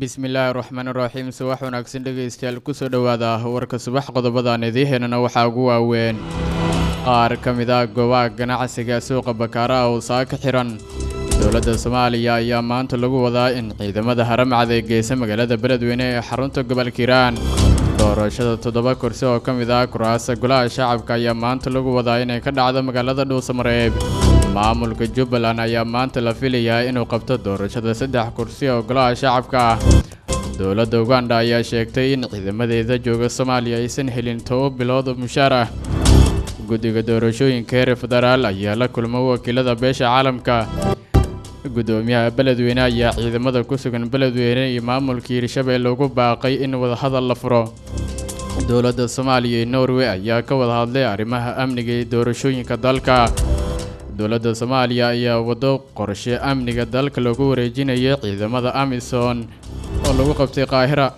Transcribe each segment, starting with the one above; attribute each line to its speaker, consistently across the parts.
Speaker 1: bismillaahi raxmaan raxiim subax wanaagsan dhegaystayaal kusoo dhowaada warka subax qodobadaan idiiheynana waxaa ugu waaweyn qaar ka mid ah goobaha ganacsiga suuqa bakaaraha oo saaka xiran dowladda soomaaliya ayaa maanta lagu wadaa in ciidamada haramcad ee geysa magaalada beledweyne ee xarunta gobolka hiiraan doorashada toddoba kursi oo ka mid ah kuraasta golaha shacabka ayaa maanta lagu wadaa inay ka dhacdo magaalada dhuusamareeb maamulka jubbaland ayaa maanta la filayaa inuu qabto doorashada saddex kursi oo golaha shacabka ah dowladda uganda ayaa sheegtay in ciidamadeeda jooga soomaaliya aysan helin toba bilood oo mushaar ah guddiga doorashooyinka heer federaal ayaa la kulma wakiilada beesha caalamka guddoomiyaha beledweyne ayaa ciidamada ku sugan beledweyne iyo maamulka hiirshabelle ugu baaqay in wadahadal la furo dowladda soomaaliya iyo norway ayaa ka wada hadlay arrimaha amniga iyo doorashooyinka dalka dowladda soomaaliya ayaa waddo qorshe amniga dalka lagu wareejinaya ciidamada amisom oo lagu qabtay qaahira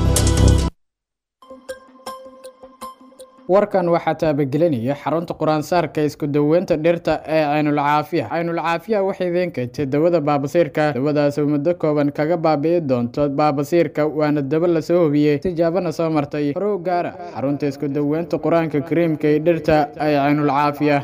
Speaker 2: warkan waxaa taabagelinaya xarunta qur-aansaarka isku daweynta dhirta ee caynulcaafiya caynulcaafiya waxay idin keentay dawada baabasiirka dawadaas oo muddo kooban kaga baabi'i doonto baabasiirka waana daba lasoo hubiyey tijaabana soo martay horow gaara xarunta isku daweynta qur-aanka kariimka ee dhirta ee caynulcaafiya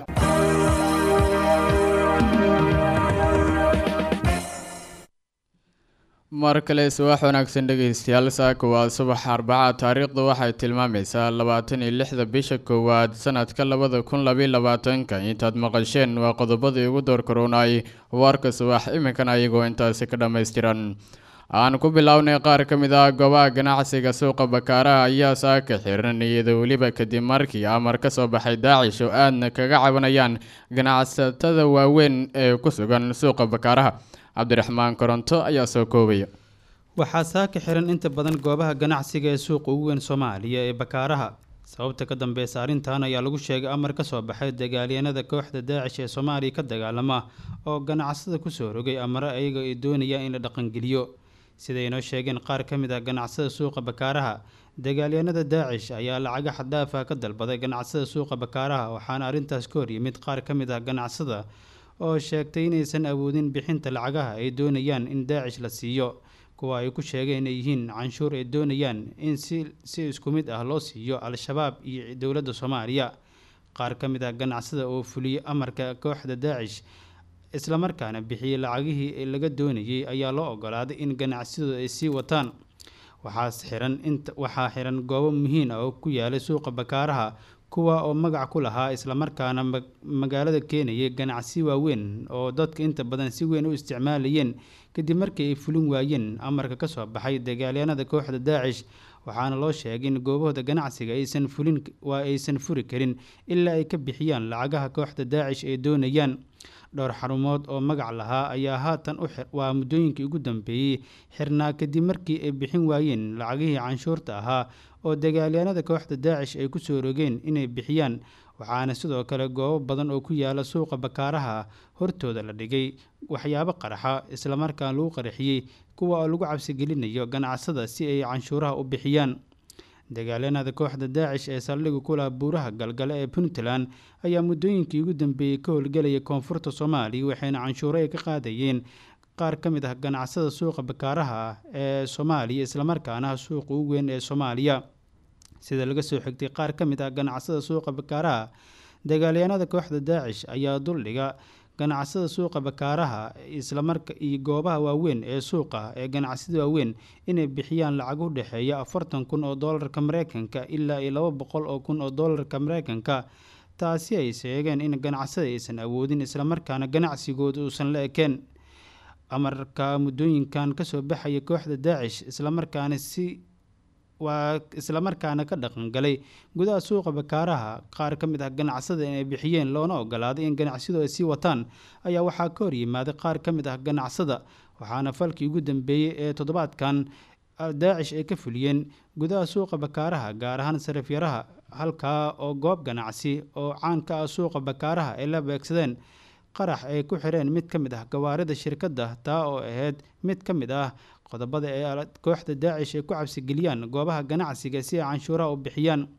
Speaker 1: mar kale subax wanaagsan dhegaystayaal saaka waa subax arbaca taariikhdu waxay tilmaamaysaa labaatan iyo lixda bisha koowaad sanadka labada kun labiyo labaatanka intaad maqasheen waa qodobadii ugu doorkaroonay warka subax iminkana ayagoo intaasi ka dhammaystiran aan ku bilownay qaar ka mid ah goobaha ganacsiga suuqa bakaaraha ayaa saaka xiran iyada weliba kadib markii amar ka soo baxay daacish oo aadna kaga cabanayaan ganacsatada waaweyn ee ku sugan suuqa bakaaraha cabdiraxmaan koronto ayaa soo koobaya
Speaker 3: waxaa saaka xiran inta badan goobaha ganacsiga ee suuqa ugu weyn soomaaliya ee bakaaraha sababta ka dambeysa arrintan ayaa lagu sheegay amar ka soo baxay dagaalyanada kooxda daacish ee soomaaliya ka dagaalama oo ganacsada kusoo rogay amare ayaga ay doonayaan in la dhaqangeliyo siday inoo sheegeen qaar ka mid ah ganacsada suuqa bakaaraha dagaalyanada daacish ayaa lacaga xaddaafa ka dalbaday ganacsada suuqa bakaaraha waxaana arrintaas ka hor yimid qaar ka mid ah ganacsada oo sheegtay inaysan awoodin bixinta lacagaha ay doonayaan in daacish la siiyo kuwa ay ku sheegeen inay yihiin canshuur ay doonayaan in si si isku mid ah loo siiyo al-shabaab iyo dowladda soomaaliya qaar ka mid ah ganacsada oo fuliyey amarka kooxda daacish islamarkaana bixiyey lacagihii laga doonayay ayaa loo ogolaaday in ganacsadooda ay sii wataan waxaas xiran inta waxaa xiran goobo muhiim ah oo ku yaalay suuqa bakaaraha kuwa oo magac ku lahaa islamarkaana magaalada keenayay ganacsi waaweyn oo dadka inta badan si weyn u isticmaalayeen kadib markii ay fulin waayeen amarka ka soo baxay dagaalyanada kooxda daacish waxaana loo sheegay in goobahooda ganacsiga aysan fulin waa aysan furi karin ilaa ay ka bixiyaan lacagaha kooxda daacish ay doonayaan dhowr xarumood oo magac lahaa ayaa haatan waa muddooyinkii ugu dambeeyey xirnaa kadib markii ay bixin waayeen lacagihii canshuurta ahaa oo dagaalyanada kooxda daacish ay kusoo rogeen inay bixiyaan waxaana sidoo kale goobo badan oo ku yaala suuqa bakaaraha hortooda la dhigay waxyaabo qaraxa islamarkaan lagu qaraxiyey kuwa oo lagu cabsigelinayo ganacsada si ay canshuuraha u bixiyaan dagaalyanada kooxda daacish ee saldhiga ku laha buuraha galgale ee puntland ayaa muddooyinkii ugu dambeeyey ka howlgelaya koonfurta soomaaliya waxayna canshuuro ay ka qaadayeen qaar ka mid ah ganacsada suuqa bakaaraha ee soomaaliya islamarkaana suuqa ugu weyn ee soomaaliya sida laga soo xigtay qaar ka mid ah ganacsada suuqa bakaaraha dagaalyanada kooxda daacish ayaa duldhiga ganacsada suuqa bakaaraha islamarka iyo goobaha waaweyn ee suuqa ee ganacsida waaweyn inay bixiyaan lacag u dhexeeya afartan kun oo doolarka mareykanka ilaa iyo laba boqol oo kun oo doolarka mareykanka taasi ay sheegeen in ganacsada aysan awoodin islamarkaana ganacsigooda uusan la ekeen amarka muddooyinkan kasoo baxaya kooxda daacish islamarkaana si waa islamarkaana ka dhaqangalay gudaha suuqa bakaaraha qaar ka mid ah ganacsada inay bixiyeen loona ogolaaday in ganacsiyadu ay sii wataan ayaa waxaa ka hor yimaaday qaar ka mid ah ganacsada waxaana falkii ugu dambeeyey ee toddobaadkan daacish ay ka fuliyeen gudaha suuqa bakaaraha gaar ahaan sarifyaraha halkaa oo goob ganacsi oo caan ka ah suuqa bakaaraha ay la beegsadeen qarax ay ku xireen mid ka mid ah gawaarida shirkadda taa oo ahayd mid ka mid ah qodobada ee kooxda daacish ay ku cabsigeliyaan goobaha ganacsiga si ay canshuuraha u bixiyaan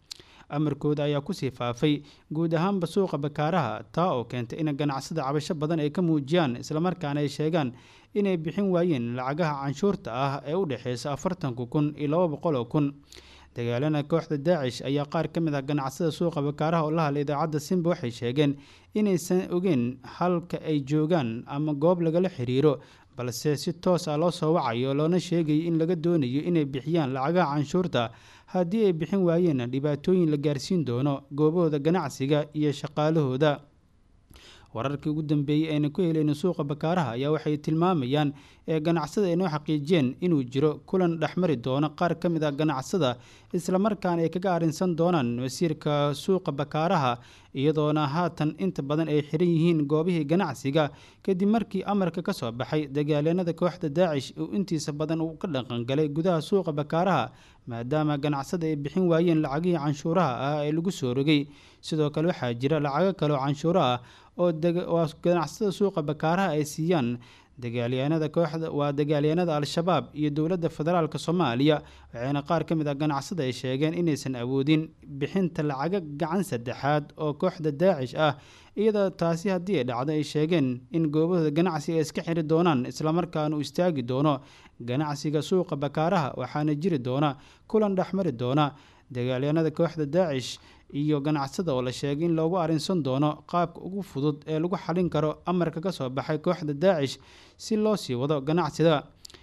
Speaker 3: amarkooda ayaa kusii faafay guud ahaanba suuqa bakaaraha taa oo keentay in ganacsada cabasho badan ay ka muujiyaan islamarkaana ay sheegaan inay bixin waayeen lacagaha canshuurta ah ee u dhexeysa afartanka kun iyo laba boqol oo kun dagaalana kooxda daacish ayaa qaar ka mid ah ganacsada suuqa bakaaraha oo la hadlay idaacadda simba waxay sheegeen inaysan ogeen halka ay joogaan ama goob lagala xiriiro balse si toos ah loo soo wacayo loona sheegayo in laga doonayo inay bixiyaan lacagaha canshuurta haddii ay bixin waayeen dhibaatooyin la gaarsiin doono goobahooda ganacsiga iyo shaqaalahooda wararkii ugu dambeeyey ayna ku helayno suuqa bakaaraha ayaa waxay tilmaamayaan ee ganacsada ay noo xaqiijiyeen inuu jiro kulan dhexmari doono qaar ka mid ah ganacsada islamarkaana ay kaga arrinsan doonaan wasiirka suuqa bakaaraha iyadoona haatan inta badan ay xiran yihiin goobihii ganacsiga kadib markii amarka ka soo baxay dagaalyanada kooxda daacish uu intiisa badan uu ka dhaqangalay gudaha suuqa bakaaraha maadaama ganacsada ay bixin waayeen lacagihii canshuuraha ah ee lagu soo rogay sidoo kale waxaa jira lacago kale oo canshuuro ah oo ganacsada suuqa bakaaraha ay siiyaan dagaalyahanada kooxda waa dagaalyahanada al-shabaab iyo dowladda federaalk soomaaliya waxayna qaar ka mid ah ganacsada ay sheegeen inaysan awoodin bixinta lacago gacan saddexaad oo kooxda daacish ah iyadoo taasi haddii ay dhacdo ay sheegeen in goobahooda ganacsiga ay iska xiri doonaan islamarkaana uu istaagi doono ganacsiga suuqa bakaaraha waxaana jiri doona kulan dhexmari doona dagaalyahanada kooxda daacish iyo ganacsada oo la sheegay in loogu arrinsan doono qaabka ugu fudud ee lagu xalin karo amarka ka soo baxay kooxda daacish si loo sii wado ganacsiga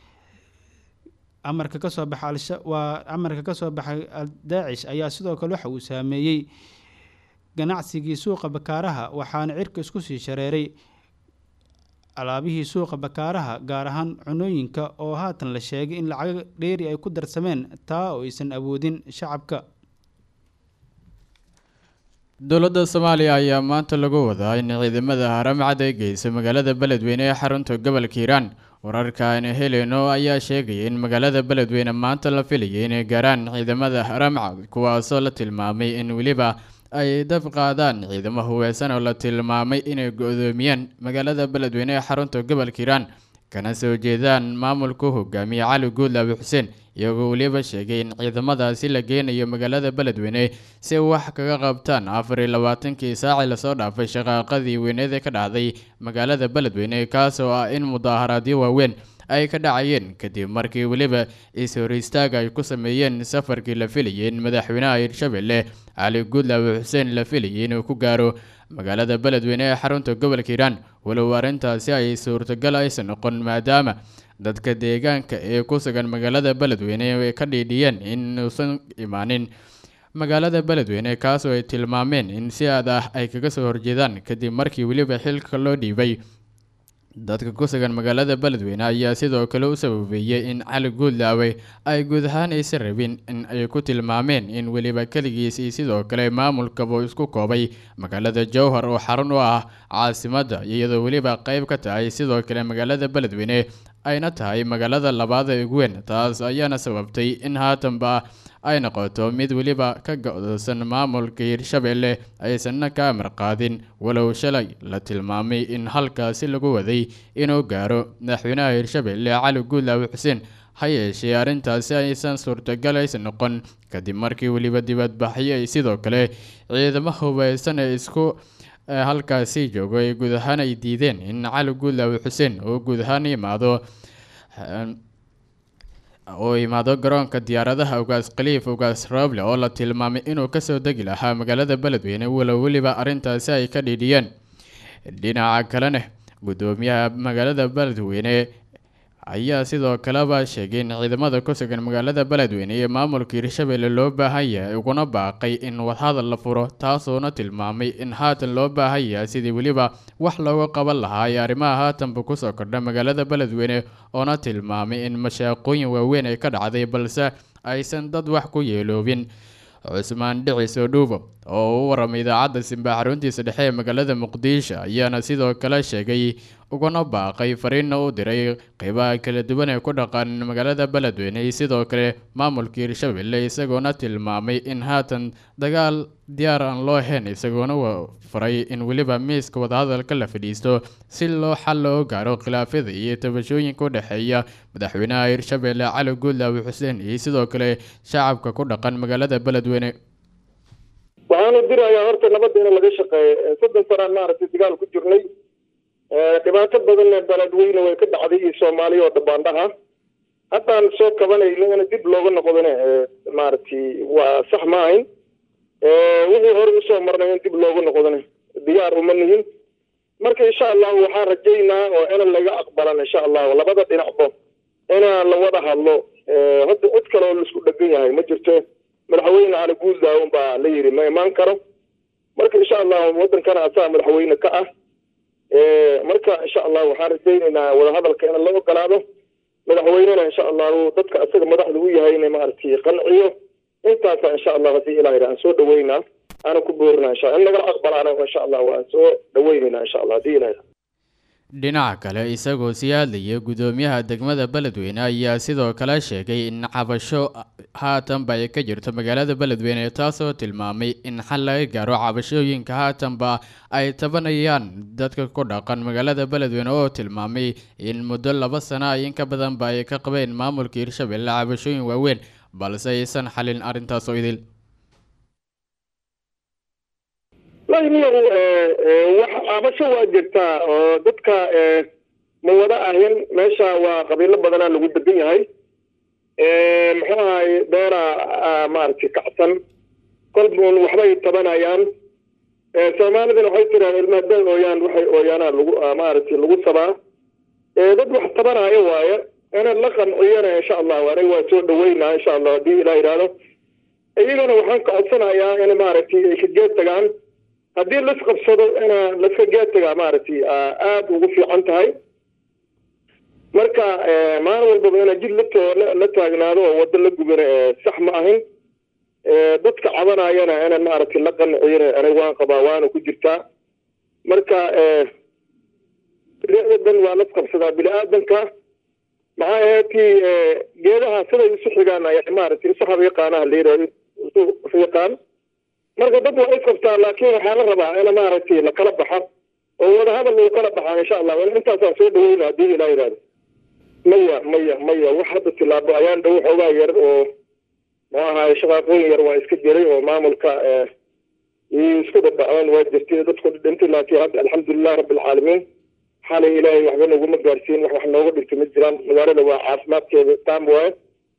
Speaker 3: amarka kasoo baxa waa amarka kasoo baxay daacish ayaa sidoo kale waxa uu saameeyey ganacsigii suuqa bakaaraha waxaana cirka isku sii shareeray alaabihii suuqa bakaaraha gaar ahaan cunooyinka oo haatan la sheegay in lacago dheeri ay ku darsameen taa oo aysan awoodin shacabka
Speaker 1: dowladda soomaaliya ayaa maanta lagu wadaa in ciidamada haramcad ay geyso magaalada beledweyne ee xarunta gobolka hiiraan wararka aynu helayno ayaa sheegaya in magaalada beledweyne maanta la filayay inay gaaraan ciidamada haramcad kuwaasoo la tilmaamay in weliba ay dab qaadaan ciidamo huweysan oo la tilmaamay inay go-doomiyeen magaalada beledweyne ee xarunta gobolka hiiraan kana soo jeedaan maamulku hogaamiye cali guudlaabi xuseen iyagoo weliba sheegay in ciidamadaasi la geynayo magaalada beledweyne si wax kaga qabtaan afar iyo labaatankii saaci lasoo dhaafay shaqaaqadii weyneed ee ka dhacday magaalada beledweyne kaasoo ah in mudaaharaadyo waaweyn ay ka dhacayeen kadib markii weliba is-hor istaag ay ku sameeyeen safarkii la filayay in madaxweynaha hirshabelle cali guudlaabi xuseen la filayay inuu ku gaaro magaalada beledweyne ee xarunta gobolka hiiraan walow arrintaasi ay suurtagal aysan noqon maadaama dadka deegaanka ee ku sugan magaalada beledweyne ay ka dhiidhiyeen inuusan imaanin magaalada beledweyne kaasoo ay tilmaameen in si aad ah ay kaga soo horjeedaan kadib markii weliba xilka loo dhiibay dadka ku sugan magaalada beledweyne ayaa sidoo kale u sababeeyey in cali guudlaawe ay guud ahaan aysan rabin in ay ku tilmaameen in weliba keligiis iyo sidoo kale maamulkaba isku koobay magaalada jowhar oo xarun u ah caasimadda iyadoo weliba qeyb ka tahay sidoo kale magaalada beledweyne ayna tahay magaalada labaad ee ugu weyn taas ayaana sababtay in haatanba ay noqoto mid weliba ka go-doosan maamulka hirshabelle aysanna ka amar qaadin walow shalay la tilmaamay in halkaasi lagu waday inuu gaaro madaxweynaha hirshabelle cali guudlaawi xuseen ha yeeshee arrintaasi aysan suurtagal aysan noqon kadib markii weliba dibadbaxyo ay sidoo kale ciidamo hubeysan ee isku halkaasi joogo ay guud ahaan ay diideen in cali guudlaawi xuseen uu guud ahaan yimaado oo imaado garoonka diyaaradaha ugaas khaliif ugaas rooble oo la tilmaamay inuu kasoo degi lahaa magaalada beledweyne walow weliba arrintaasi ay ka dhiidhiyeen dhinaca kalena guddoomiyaha magaalada beledweyne ayaa sidoo kaleba sheegay in ciidamada ku sugan magaalada beledweyne iyo maamulka hirshabelle loo baahan yahay uguna baaqay in wadhadal la furo taasuuna tilmaamay in haatan loo baahan yahay sidii weliba wax looga qaban lahaa ee arrimaha haatanba kusoo kordha magaalada beledweyne oona tilmaamay in mashaaqooyin waaweyn ay ka dhacday balse aysan dad wax ku yeeloobin cusmaan dhiciso dhuubo oo u waramay idaacadda simba xaruntiisa dhexe ee magaalada muqdisho ayaana sidoo kale sheegay uguna baaqay fariinna u diray qeybaha kala duwan ee ku dhaqan magaalada beledweyne iyo sidoo kale maamulka hirshabelle isagoona tilmaamay in haatan dagaal diyaar aan loo ahayn isagoona faray in weliba miiska wadahadalka la fadhiisto si loo xal loo gaaro khilaafyada iyo tabashooyinka u dhexeeya madaxweynaha hirshabelle cali guudlaawi xuseen iyo sidoo kale shacabka ku dhaqan magaalada beledweyne
Speaker 4: waxaanu dirayaa horta nabadda in laga shaqeeyo soddon sanaan maaragtay dagaal ku jirnay dhibaato badanna beledweyne way ka dhacday iyo soomaaliya oo dhabaandhaha haddaan soo kabanayno in dib looga noqdona maaragtay waa sax ma ahayn wixii hore usoo marnay in dib looga noqdona diyaar uma nihin marka insha allahu waxaan rajaynaa oo ina laga aqbalan insha allahu labada dhinacba inaan la wada hadlo hadda cid kale oo laisku dhegan yahay ma jirto madaxweyne cali guuldaawn baa la yidhi ma imaan karo marka insha allahu wadankana asaga madaxweyne ka ah marka insha allahu waxaan rajaynaynaa wadahadalka in la ogolaado madaxweynena insha allahu dadka asaga madaxda u yahayna maaragtay qanciyo intaasa insha allah haddii ilaah yidhi aan soo dhaweynaa aanan ku boorina insha in nagala aqbalaana insha allah waan soo dhaweynayna insha allah haddii ilaah yidhi
Speaker 1: dhinaca kale isagoo sii hadlayay guddoomiyaha degmada beledweyne ayaa sidoo kale sheegay in cabasho haatanba ay ka jirto magaalada beledweyne taasoo tilmaamay in xal laga gaaro cabashooyinka haatanba ay tabanayaan dadka ku dhaqan magaalada beledweyne oo tilmaamay in muddo laba sana ay in ka badanba ay ka qabeen maamulka hirshabelle cabashooyin waaweyn balse aysan xalin arrintaas oo idil
Speaker 4: laniyagu wax cabasho waa jirtaa oo dadka ma wada ahin meesha waa qabiilo badanaa lagu degan yahay muxuu ahay beeraa maaragtay kacsan kolbuun waxbay tabanayaan soomaalidana waxay tiraan ilmaha da ooyaan waxay ooyaanaa lagu maaragtay lagu sabaa dad wax tabanaayo waaye ina la qanciyana insha allahu aniga waa soo dhaweynaa insha allah haddii ilaa yidhaahdo iyagana waxaan ka codsanayaa in maaragtay ay ka geed tagaan haddii laisqabsado ina laiska geedtagaa maaragtay aada ugu fiican tahay marka maalin walbaba ina jid lato la taagnaado oo waddo la gubana sax ma ahin dadka cabanayana ina maaragtay la qanciyana aniga waan qabaa waana ku jirtaa marka dan waa lasqabsadaa bini aadanka maxaa aheetii geedaha siday isu xigaan ay maaragtay isu habiiqaanaha layidhah isu fiiqaan marka dad waa isqabtaa laakiin waxaa la rabaa in maaragtay lakala baxo oo wadahadal lagu kala baxaa insha allah intaasaan soo dhaweyna haddii ilaa yidhahdo maya maya maya wax hadda tilaabo ayaan dhow xoogaa yar oo muxuu ahaay shaqaaqooyin yar waa iska jiray oo maamulka isku dhadhaceen waa jirtay dadku dhintay laakiin hadda alxamdulilah rabbilcaalamiin xalay ilaahay waxba naguma gaarsiin wax wax nooga dhintay ma jiraan magaalada waa caafimaadkeeda taam waaye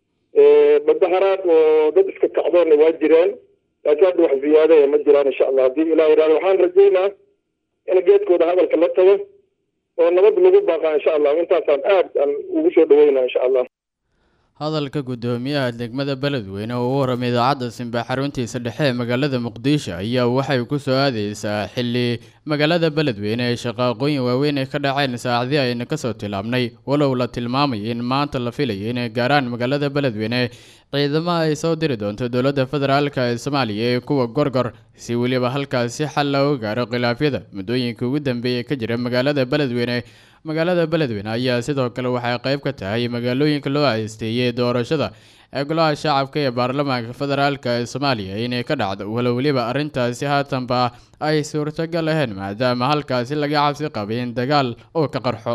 Speaker 4: badaharaad oo dad iska kacdoonna waa jireen laakiin hadda wax ziyaadaya ma jiraan insha allah haddii ilah yidhahdo waxaan rajaynaa in geedkooda hadalka la tago oo nabad lagu baaqaa insha allah intaasaan aad aan ugu soo dhaweynaa insha allah
Speaker 1: hadalka guddoomiyaha degmada beledweyne oo u waramay idaacadda simba xaruntiisa dhexe ee magaalada muqdisho ayaa waxay ku soo aadeysaa xili magaalada beledweyne ee shaqaaqooyin waaweyn ay ka dhaceen saacadii ayna kasoo tilaabnay walow la tilmaamay in maanta la filayo inay gaaraan magaalada beledweyne ciidamaha ay soo diri doonto dowladda federaalk ee soomaaliya ee kuwa gorgor si weliba halkaasi xal looga gaaro khilaafyada muddooyinka ugu dambeeyay ka jira magaalada beledweyne magaalada beledweyne ayaa sidoo kale waxay qayb ka tahay magaalooyinka loo haysteeyey doorashada ee golaha shacabka ee baarlamaanka federaalk ee soomaaliya inay ka dhacdo walow weliba arrintaasi haatanba ay suurtagal ahayn maadaama halkaasi laga cabsi qabay in dagaal uu ka qarxo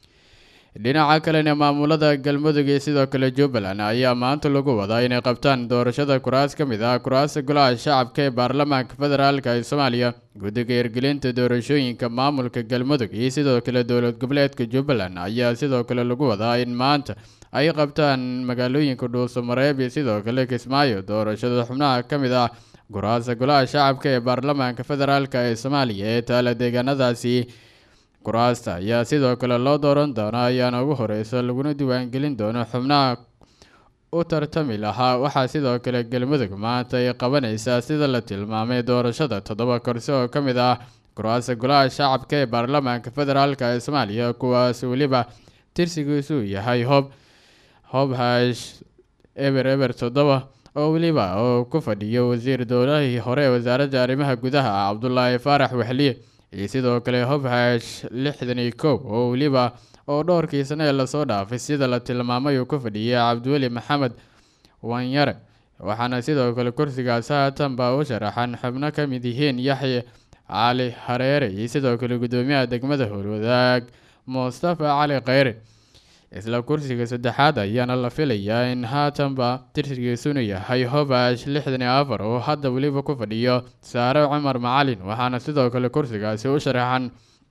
Speaker 1: dhinaca kalena maamulada galmudug iyo sidoo kale jubbaland ayaa maanta lagu wadaa inay qabtaan doorashada kuraas ka mid ah kuraasta golaha shacabka ee baarlamaanka federaalk ee soomaaliya guddiga hirgelinta doorashooyinka maamulka galmudug iyo sidoo kale dowlad goboleedka jubbaland ayaa sidoo kale lagu wadaa in maanta ay qabtaan magaalooyinka dhuusamareeb iyo sidoo kale kismaayo doorashada xubnaha ka mid ah kuraasta golaha shacabka ee baarlamaanka federaalk ee soomaaliya ee taala deegaanadaasi kuraasta ayaa sidoo kale loo dooran doonaa ayaana ugu horeysa laguna diiwaangelin doono xubnaha u tartami lahaa waxaa sidoo kale galmudug maanta ay qabanaysaa sida la tilmaamay doorashada toddoba korsi oo ka mid ah kuraasta golaha shacabka ee baarlamaanka federaalk ee soomaaliya kuwaas weliba tirsigiisu yahay hob hob hash eber eber toddoba oo weliba oo ku fadhiyo wasiir dowlahii hore ee wasaaradda arrimaha gudaha cabdulaahi faarax waxliye iyo sidoo kale hobhash lixdan iyo kow oo weliba oo dhowrkii sane ee lasoo dhaafay sida la tilmaamay uu ku fadhiyay cabdiweli maxamed wanyare waxaana sidoo kale kursigaas haatanba u sharaxan xubno ka mid yihiin yaxye cali hareere iyo sidoo kale guddoomiyaha degmada howlwadaag mustafa cali kheyre isla kursiga saddexaad ayaana la filayaa in haatanba tirsigiisuna yahay hobash lixdan iyo afar oo hadda weliba ku fadhiyo saare cumar macalin waxaana sidoo kale kursigaasi u sharaxan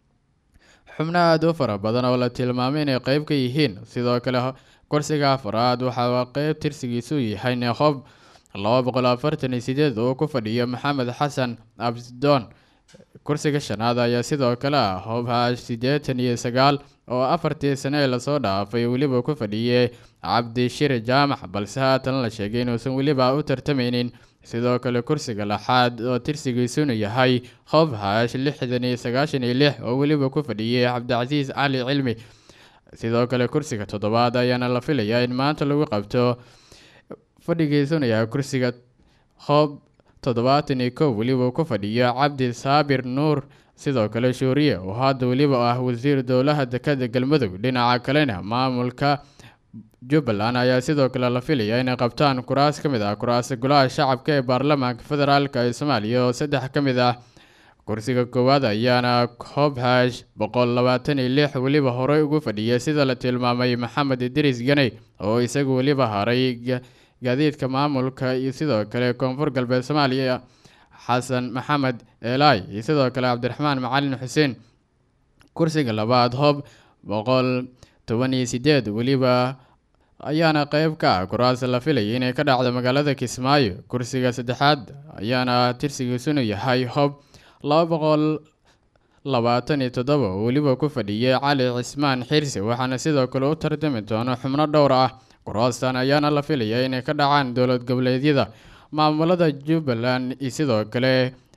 Speaker 1: xubno aada u fara badan oo la tilmaamay inay qeyb ka yihiin sidoo kale kursiga afaraad waxaa qeyb tirsigiisu yahay neekhob laba boqol afartan iyo sideed oo ku fadhiyo maxamed xasan absdoon kursiga shanaad ayaa sidoo kale ah hobhash siddeetan iyo sagaal oo afartii sane ee lasoo dhaafay weliba ku fadhiyey cabdishir jaamac balse haatan la sheegay inuusan weliba u tartameynin sidoo kale kursiga laxaad oo tirsigiisuna yahay hobhash lixdan iyo sagaashan iyo lix oo weliba ku fadhiyey cabdicasiis cali cilmi sidoo kale kursiga toddobaad ayaana la filayaa in maanta lagu qabto fadhigiisuna yahay kursiga hob toddobaatan iyo kow weliba ku fadhiyo cabdi saabir nuur sidoo kale shuuriye oo hadda weliba ah wasiir dowlaha dekada galmudug dhinaca kalena maamulka jubbaland ayaa sidoo kale la filayaa inay qabtaan kuraas ka mid ah kuraasta golaha shacabka ee baarlamaanka federaalk ee soomaaliya oo saddex ka mid ah kursiga koowaad ayaana hobhash boqol labaatan iyo lix weliba horey ugu fadhiyay sida la tilmaamay maxamed idriis ganey oo isagu weliba haray gaadiidka maamulka iyo sidoo kale koonfur galbeed soomaaliya xasan maxamed elai iyo sidoo kale cabdiraxmaan macalin xuseen kursiga labaad hob boqol toban iyo sideed weliba ayaana qeyb ka ah kuraas la filayay inay ka dhacdo magaalada kismaayo kursiga saddexaad ayaana tirsigiisuna yahay hob laba boqol labaatan iyo toddoba oo weliba ku fadhiyay cali cismaan xirsi waxaana sidoo kale u tartami doono xubno dhowr ah kuraastan ayaana la filayaa inay ka dhacaan dowlad goboleedyada maamulada jubbaland iyo sidoo kale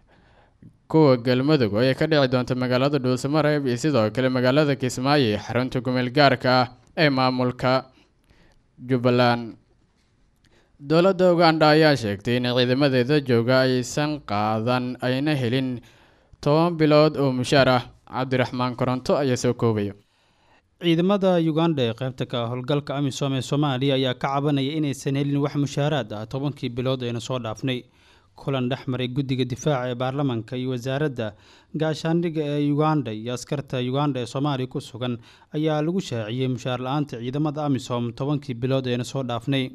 Speaker 1: kuwa galmudug oo ay ka dhici doonto magaalada dhuusamareeb iyo sidoo kale magaalada kismaayo ee xarunta kumeel gaarka ah ee maamulka jubbaland dowladda uganda ayaa sheegtay in ciidamadeeda jooga aysan qaadan ayna helin toban bilood oo mushaar ah cabdiraxmaan koronto ayaa soo koobaya
Speaker 3: ciidamada uganda ee qaybta ka howlgalka amisom ee soomaaliya ayaa ka cabanaya inaysan helin wax mushaaraad ah tobankii bilood ayna soo dhaafnay kulan dhex maray guddiga difaaca ee baarlamaanka iyo wasaaradda gaashaandhigga ee uganda iyo askarta uganda ee soomaaliya ku sugan ayaa lagu shaaciyey mushaar la-aanta ciidamada amisom tobankii bilood ayna soo dhaafnay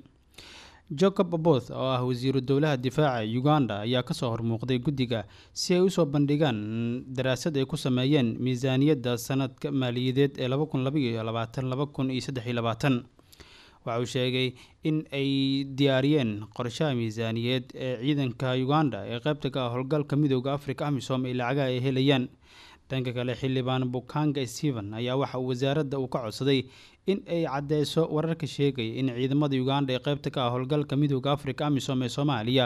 Speaker 3: jacob aboth oo ah wasiiru dowlaha difaaca uganda ayaa kasoo hormuuqday guddiga si ay usoo bandhigaan daraasad ay ku sameeyeen miisaaniyadda sanadka maaliyadeed ee laba kun labaiyo labaatan laba kun iyo saddex iyo labaatan waxa uu sheegay in ay diyaariyeen qorshaha miisaaniyeed ee ciidanka uganda ee qaybta ka ah howlgalka midooda africa amisom ee lacagaha ay helayaan dhanka kale xildhibaan bukanga stephen ayaa waxa uu wasaaradda uu ka codsaday in ay caddeyso wararka sheegaya in ciidamada uganda ee qaybta ka ah howlgalka midooda africa amisom ee soomaaliya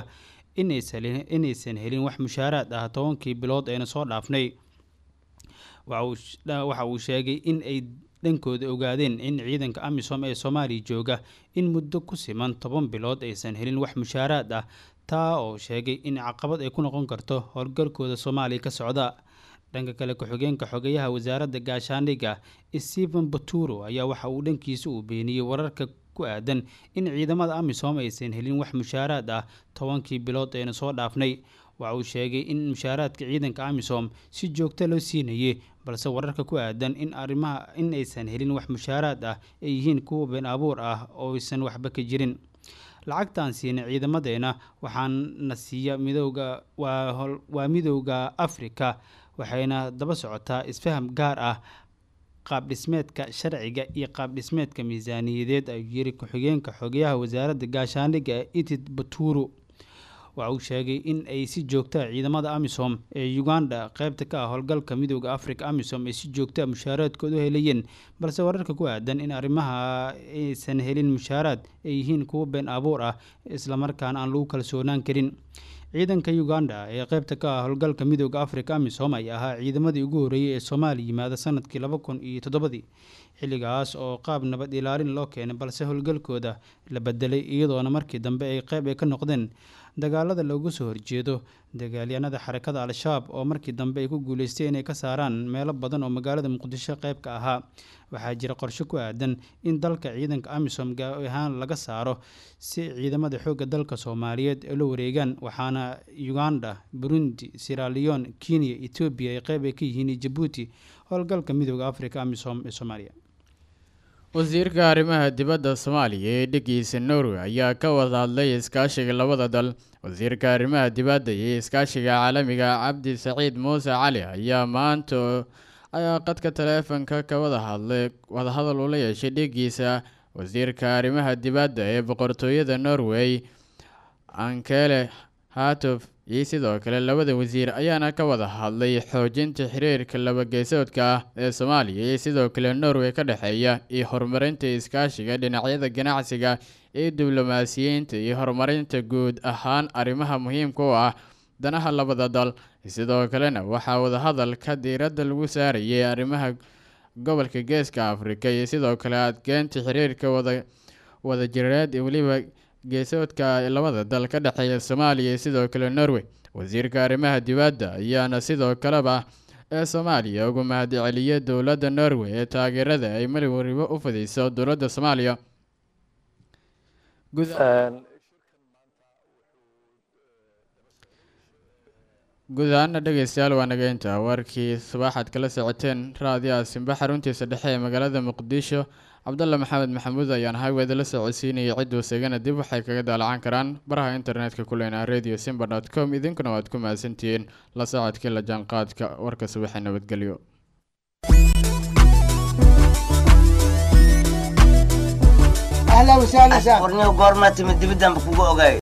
Speaker 3: inaysan helin wax mushaaraad ah tobankii bilood ayna soo dhaafnay waxa uu sheegay in ay dhankooda ogaadeen in ciidanka amisom ee soomaaliya jooga in muddo ku siman toban bilood aysan helin wax mushaaraad ah taa oo sheegay in caqabad ay ku noqon karto howlgalkooda soomaaliya ka socda dhanka kale ku-xigeenka xogeyaha wasaaradda gaashaandhigga stephen baturo ayaa waxa uu dhankiisa uu beeniyey wararka ku aadan in ciidamada amisom aysan helin wax mushaaraad ah tobankii bilood ayna soo dhaafnay waxa uu sheegay in mushaaraadka ciidanka amisom si joogto loo siinayay balse wararka ku aadan in arrimaha in aysan helin wax mushaaraad ah ay yihiin kuwa been abuur ah oo aysan waxba ka jirin lacagtaan siinay ciidamadeena waxaana siiya midooda waa midooda africa waxayna daba socotaa isfaham gaar ah qaab dhismeedka sharciga iyo qaab dhismeedka miisaaniyadeed ayuu yiri ku-xigeenka xogeyaha wasaaradda gaashaandhigga ee itid baturo waxa uu sheegay in ay si joogtaa ciidamada amisom ee uganda qaybta ka ah howlgalka midooda africa amisom ay si joogtaa mushaaraadkooda u helayeen balse wararka ku aadan in arrimaha aysan helin mushaaraad ay yihiin kuwo been abuur ah islamarkaana aan lagu kalsoonaan karin ciidanka uganda ee qaybta ka ah howlgalka midooda africa amisom ayaa ahaa ciidamadii ugu horreeyey ee soomaaliya yimaada sanadkii laba kun iyo toddobadii xilligaas oo qaab nabad ilaalin loo keenay balse howlgalkooda la bedelay iyadoona markii dambe ay qayb ay ka noqdeen dagaalada loogu soo horjeedo dagaalyahanada xarakada al-shabaab oo markii dambe ay ku guuleystay inay ka saaraan meelo badan oo magaalada muqdisho qayb ka ahaa waxaa jira qorshe ku aadan in dalka ciidanka amisom gaar ahaan laga saaro si ciidamada xoogga dalka soomaaliyeed ay la wareegaan waxaana uganda burundi siraleon kenya etoobiya ay qayb ay ka yihiin jabuuti howlgalka midooda africa amisom ee soomaaliya
Speaker 1: wasiirka arrimaha dibadda soomaaliya ee dhegeysa norway ayaa ka wada hadlay iskaashiga labada dal wasiirka arrimaha dibadda iyo iskaashiga caalamiga cabdi saciid muuse cali ayaa maanta ayaa qadka taleefanka ka wada hadlay wadahadal ula yeeshay dhegiisa wasiirka arrimaha dibadda ee boqortooyada norway ankele hatof iyo sidoo kale labada wasiir ayaana ka wada hadlay xoojinta xiriirka labageesoodka ah ee soomaaliya iyo sidoo kale norway ka dhexeeya iyo horumarinta iskaashiga dhinacyada ganacsiga iyo diblomaasiyiinta iyo horumarinta guud ahaan arrimaha muhiimka u ah danaha labada dal sidoo kalena waxaa wadahadalka diiradda lagu saarayay arrimaha gobolka geeska afrika iyo sidoo kale adkeynta xiriirka wada wadajireed iyo weliba geesoodka labada dal ka dhexeeya soomaaliya iyo sidoo kale norway wasiirka arrimaha dibadda ayaana sidoo kaleba ee soomaaliya ugu mahadceliyay dowladda norway ee taageerada ay mali waribo u fidayso dowladda soomaaliya guud ahaana dhegeystayaal waa nageynta warkii subaxaad kala socoteen raadiyaha simba xaruntiisa dhexe ee magaalada muqdisho cabdalla maxamed maxamuud ayaan hawada la socodsiinayay cidduu segana dib waxay kaga daalacan karaan baraha internetka kuleyna radio simba dot com idinkuna waad ku mahadsantihiin la socodkii la jaanqaadka warka subaxee nabadgelyo
Speaker 5: اهلا وسهلا سهلا
Speaker 6: warniyo goormaa timid dibidaan ba kugu ogaay